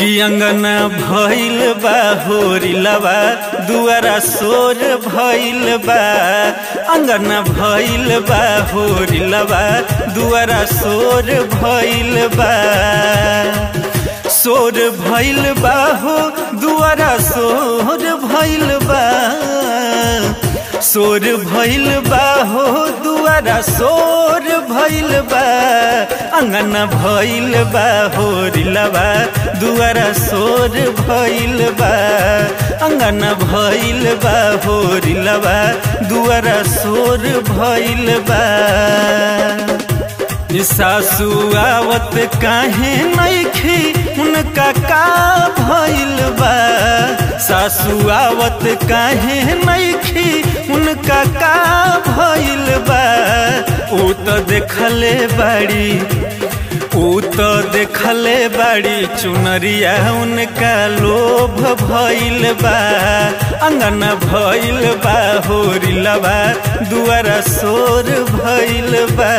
कि अंगना भइल बा होरिलबा दुआरा सोर भइल बा अंगना भइल बा होरिलबा दुआरा सोर भइल बा सोर भइल बा हो दुआरा सोर भइल बा सोर भइल बा हो दुआरा सोर भइल बा अंगना भइल बा होरिलबा दुआरा सोर भइल बा अंगना भइल बा होरिलबा दुआरा सोर भइल बा सासू आवत काहे नइखी उनका का भइल बा सासू आवत काहे नइखी उनका का भइल बा ऊ तो देखले बाड़ी ऊ तो देखले बाड़ी चुनरिया उनका लोभ भइल बा अंगना भइल बा होरिलबा दुआरा सोर भइल बा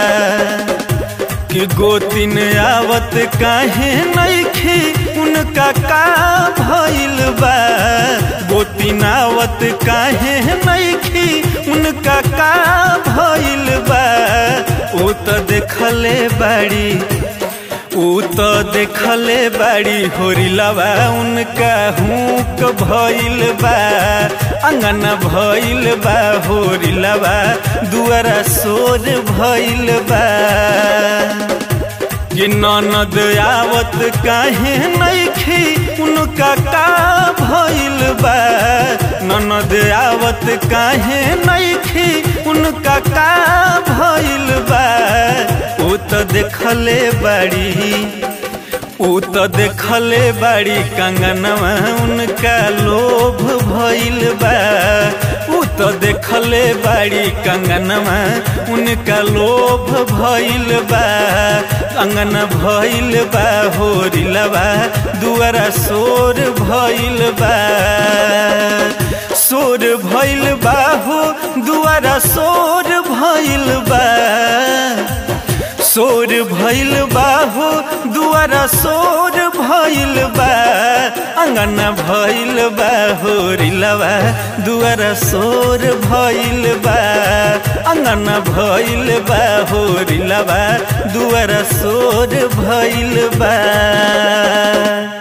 कि गोतिन आवत काहे नइखी उनका का भइल बा गोतिन आवत काहे नइखी उनका का भइल बा ऊ तो देखले बाड़ी ऊ तो देखले बाड़ी होरिलबा उनका हुक भइल बा अंगना भइल बा होरिलबा दुआरा सोर भइल बा कि ननद आवत काहे नइखी उनका का भइल बा ननद आवत काहे नइखी उनका का भइल बा ऊ तो देखले बाड़ी ऊ तो देखले बाड़ी कंगनवा उनका लोभ भइल बा ऊ तो देखले बाड़ी कंगनवा उनका लोभ भइल बा अंगन भइल बा होरिलबा दुआरा सोर भइल बा सोर भइल बा हो दुआरा सोर भइल बा सोर भइल बा हो दुआरा सोर भइल बा अंगना भइल बा होरिलबा दुआरा सोर भइल बा अंगना भइल बा होरिलबा दुआरा सोर भइल बा